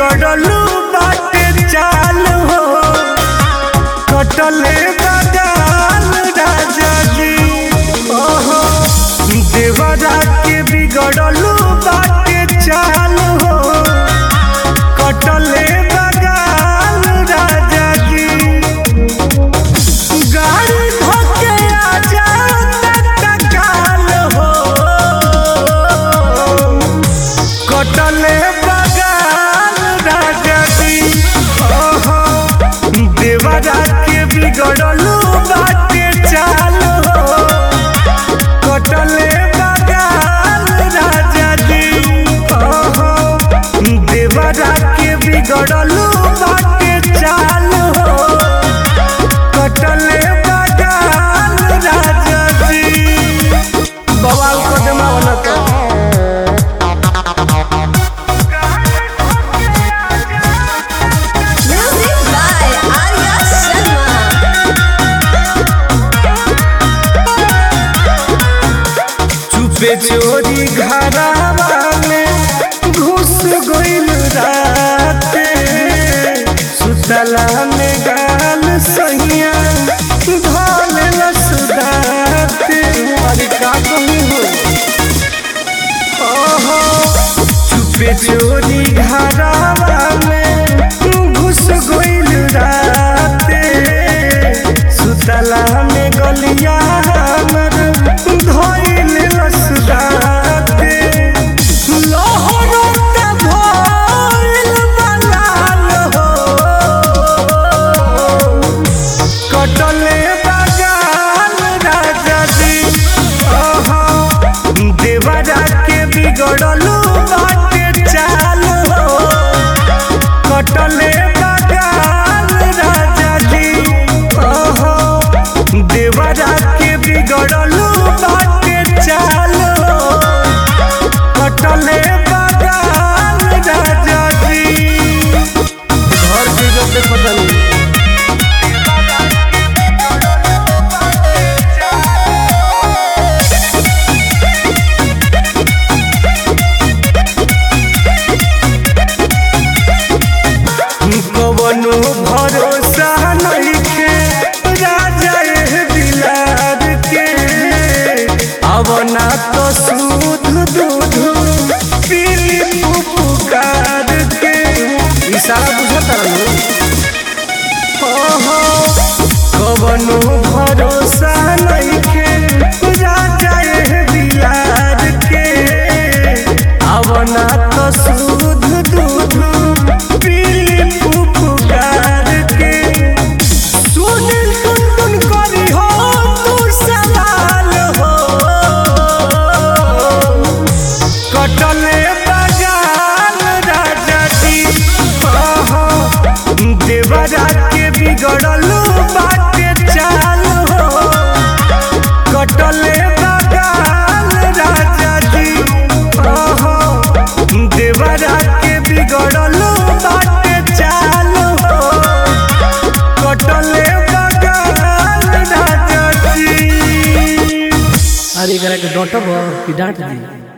बिगड़लू बाटे चाल हो कटले बगाल राजा जी ओहो देवरा के बिगड़लू बाटे चाल हो कटले बगाल राजा जी गाड़ी धोके आजा तत्काल हो कटले बगाल राजा जी ओहो देवरा के बिगड़लू बाटे चाल हो कटले बगाल राजा जी ओहो देवरा के बिगड़लू बाटे चाल हो कटले बगाल राजा जी बवाल को जमावला तो Music by Arya Sharma. चुपे चोरी घरावा में घुस गइल राते सुतला में गाल सहिया धल लसदाते अरे का कहूँ हो ओहो चुपे चोरी घरावा में घुस गइल राते सुतला में गलिया हमर धइल लसदाते लहरों का भइल बलाल हो कटले बगाल राजा जी ओहो देवरा के बिगड़लू बाटे चाल हो कटले बगाल राजा जी ओहो देवरा के बिगड़लू बाटे चाल हो कटले बगाल राजा जी घर बिगड़ते पता नहीं कवनो भरोसा नइखे राजा एह दिलार के अवना तो सूद दूध पीली पुकार के इशारा बुझता रहो ओहो कवनो भरोसा नइखे राजा एह दिलार के अवना तो सूद दूध पीली पुकार के सुनिल टुनटुन करी हो तू सवाल हो कटले बगाल राजा जी ओहो देवरा के बिगड़लू बाटे चाल हो कटले बगाल राजा जी ओहो देवरा के बिगड़लू बाटे चाल हो कटले बगाल राजा जी अरे एकरा के डॉटब कि डांट दी